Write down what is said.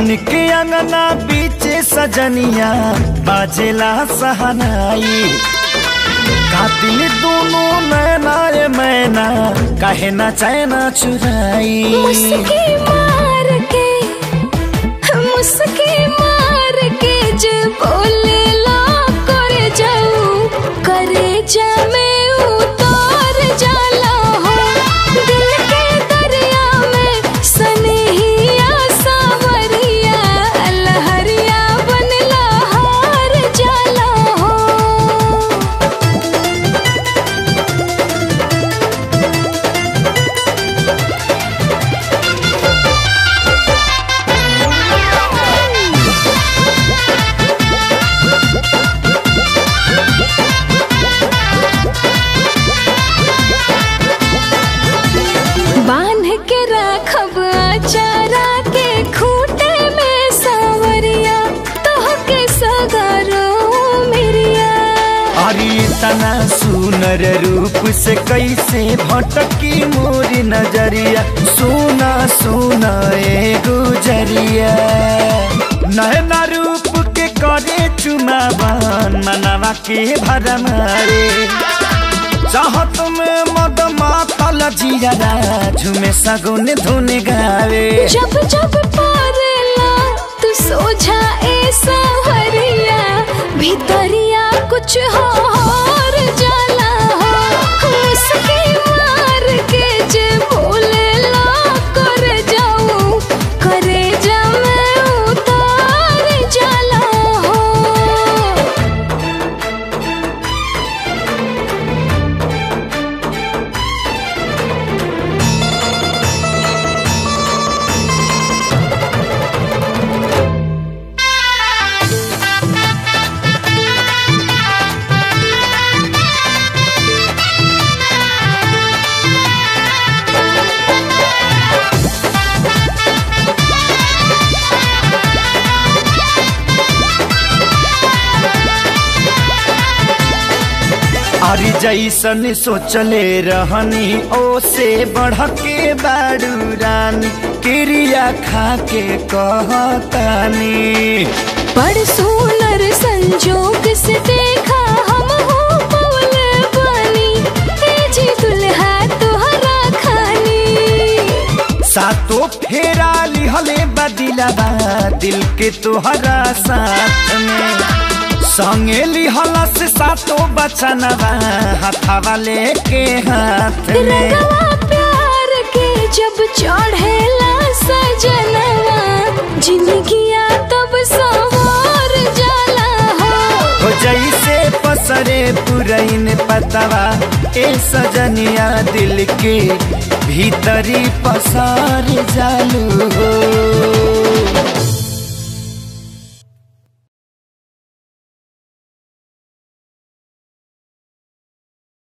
बन के अंगना बीचे सजनिया बाजेला सहनाई कातिल दोनों नैना रे मैना कहे ना चैना चुराई मुस्की मार के मुस्की मार के जे बोले ला करे जाऊ करे जा में उतार जाला हो दिल के दरिया में सनहिया सावरिया लहरिया बनला हार जाला हो बांध के राखब अचारा के खूटे में सावरिया तोह के सगारो मेरिया अरे तना सुनर रूप से कैसे भटकी मोरी नजरिया सुना सुना ए गुजरिया नैना रूप के करे चुमावन मनवा के भरमारे चाहत में मद मातल जिया झुमे सगुन धुन गावे जब जब पारेला तू सोझा ए सावरिया भीतरिया कुछ और जाला हो मुस्की मार के जे बोले ला कर जाऊं करे जा मैं उतार जाला हो अरे जैसन सोचले रहनी ओ से बढ़ के बाड़ू रानी क्रिया खा के कहतानी बड़ सुनर संजोग से देखा हम हो पवल बनी ए जी दुल्हा तोहरा खानी सातो फेरा लिहले बदिलाबा दिल के तोहरा साथ में संगे लिहला से सातो बचनवा हाथावा लेके हाथ में रंगवा प्यार के जब चढ़ेला सजनवा जिंदगिया तब सवार जाला हो हो जैसे पसरे पुरैन पतवा ए सजनिया दिल के भीतरी पसार जालू हो